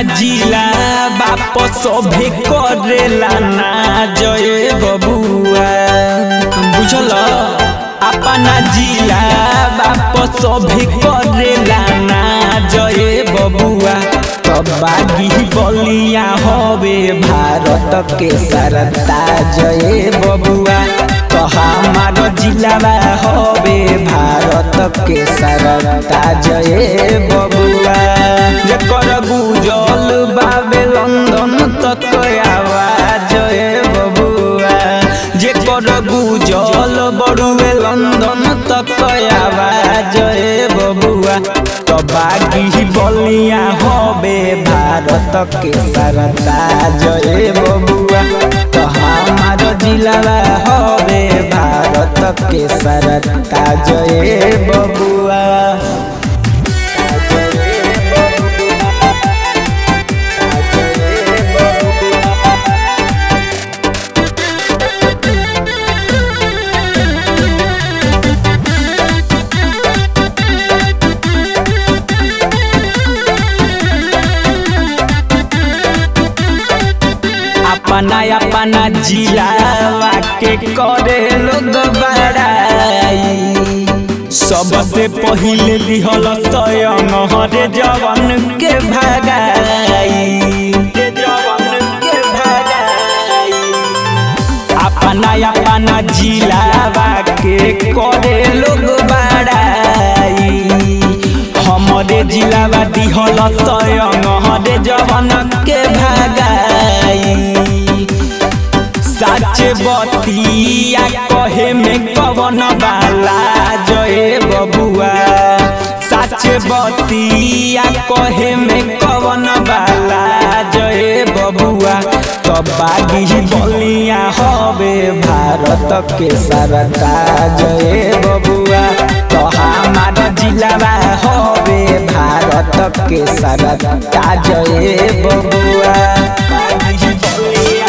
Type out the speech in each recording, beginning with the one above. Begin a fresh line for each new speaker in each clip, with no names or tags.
जिला बाप सभे करेला ना जय बबुआ बुझल अपना जिला बाप सभे करेला ना जय बबुआ बागी बलिया हवे भारत के सरता जय बबुआ तो हमार जिला हवे भारत के सरता जय बबुआ जेकर गुजल बाबे लंदन तक आवाज जय बबुआ जेकर गुजल बड़ुए लंदन तक आवाज जय बबुआ तो बागी बलिया हवे भारत के सरता जय बबुआ तो हमार जिला हवे भारत के सरता जय बबुआ अपना अपना जिलावा के करे लोग बड़ाई सबसे पहिले दिहल स्वयं हरे जवन के भगाई अपना अपना जिलावा के करे लोग बड़ाई हमरे जिलावा दिहल स्वयं हरे जवन के भगाई साच बतिया कहे में कवन बाला जय बबुआ साच बतिया कहे में कवन बाला जय बबुआ तो बागी बलिया हवे भारत के सरता जय बबुआ तो हमार जिला हवे भारत के सरता जय बबुआ बागी बलिया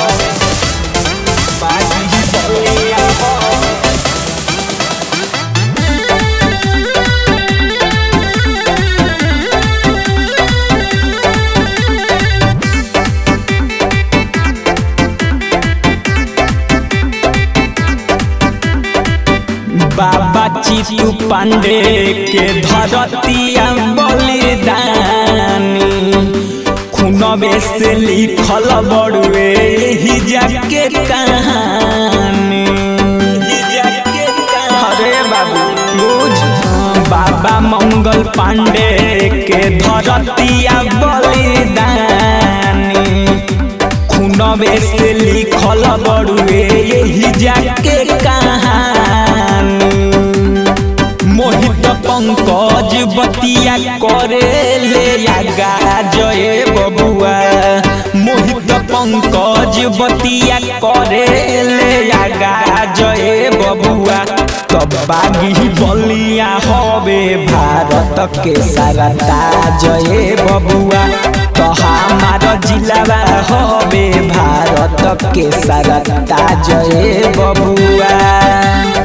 बाबा चितू पांडे के धरतिया बलिदानी खूनबे से लिखल बड़ुए ही जाके कहानी अरे बाबू बुझ बाबा मंगल पांडे के धरतिया बलिदानी खूनबे से लिखल बड़ुए यही जाके कहानी मोहित पंकज बतिया करे ले आगा जय बबुआ मोहित पंकज बतिया करे ले आगा जय बबुआ तब बागी बलिया हवे भारत के सरता जय बबुआ तो हमार जिला हवे भारत के सरता जय बबुआ